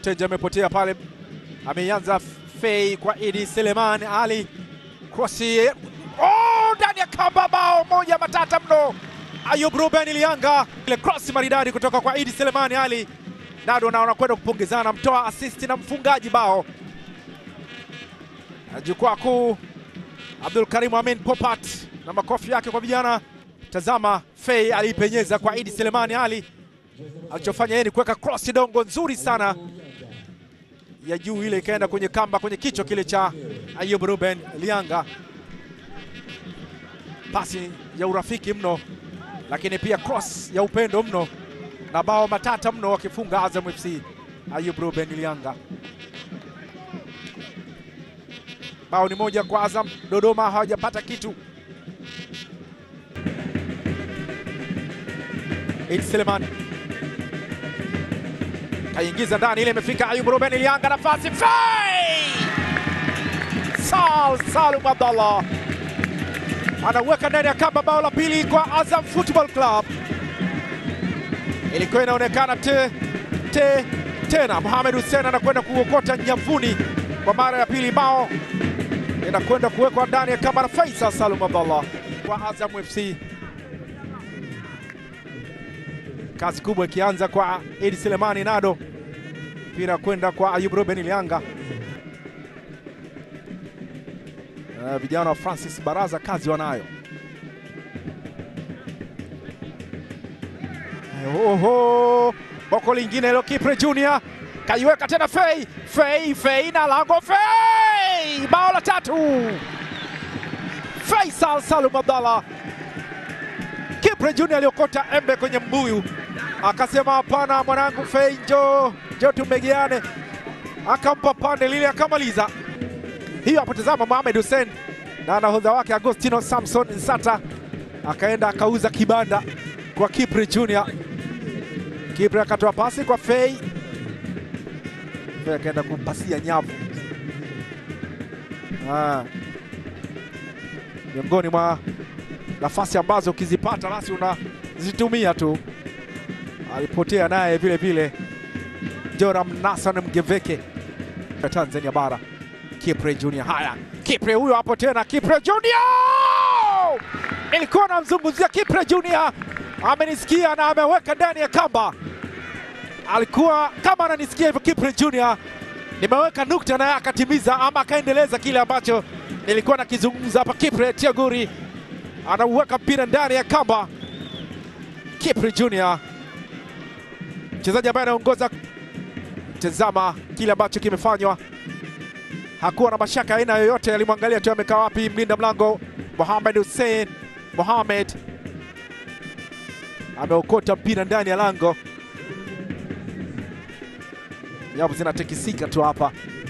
Teja amepotea pale, ameianza Fei kwa Idi Seleman Ali krosi oh, ndani ya kamba, bao moja matata mno. Ayub Ruben Lianga, ile cross maridadi kutoka kwa Idi Selemani Ali. Nado na wanakwenda kupongezana, mtoa assist na mfungaji bao. Jukwaa kuu Abdul Karim Amin Popat na makofi yake kwa vijana. Tazama, Fei aliipenyeza kwa Idi Selemani Ali, alichofanya yeye ni kuweka cross dongo nzuri sana ya juu, ile ikaenda kwenye kamba, kwenye kichwa kile cha Ayub Ruben Lianga. Pasi ya urafiki mno, lakini pia cross ya upendo mno, na bao matata mno wakifunga Azam FC. Ayub Ruben Lianga, bao ni moja kwa Azam. Dodoma hawajapata kitu. Idi Selemani kaingiza ndani, ile imefika Ayub Ruben Lianga, nafasi Fei Sal Salum Abdallah anaweka ndani ya kamba, bao la pili kwa Azam Football Club. Ilikuwa inaonekana te, te, tena Mohamed Hussein anakwenda kuokota nyavuni kwa mara ya pili, bao inakwenda kuwekwa ndani ya kamba na Faisal Salum Abdallah kwa Azam FC. Kazi kubwa ikianza kwa Idi Selemani Nado, mpira kwenda kwa Ayub Ruben Lianga. Uh, vijana wa Francis Baraza kazi wanayo. Oho, boko lingine hilo, Kipre Junior kaiweka tena, Fei Fei Fei na lango, Fei bao la tatu, Faisal Salum Abdallah. Kipre Junior aliokota embe kwenye mbuyu, akasema hapana, mwanangu Fei, njoo njoo tumegeane, akampa pande lile akamaliza hiyo hapo. Tazama Mohamed Hussein na nahodha wake Agostino Samson Nsata akaenda akauza kibanda kwa Kipre Junior. Kipre akatoa pasi kwa Fei, Fei akaenda kumpasia nyavu. Ah, miongoni mwa nafasi ambazo ukizipata basi unazitumia tu. Alipotea naye vile vile Joram Nasan Mgeveke ya Tanzania bara Kipre Junior. Haya, Kipre huyo hapo tena, Kipre Junior! Nilikuwa namzungumzia Kipre Junior, amenisikia na ameweka ndani ya kamba. Alikuwa kama ananisikia hivyo, Kipre Junior, nimeweka nukta naye akatimiza ama akaendeleza kile ambacho nilikuwa nakizungumza hapa. Kipre Tiaguri anauweka mpira ndani ya kamba. Kipre Junior, mchezaji ambaye anaongoza. Tazama kile ambacho kimefanywa hakuwa na mashaka aina yoyote, alimwangalia tu amekaa wapi mlinda mlango Mohamed Hussein Mohamed ameokota mpira ndani ya lango. Nyavu zinatikisika tu hapa.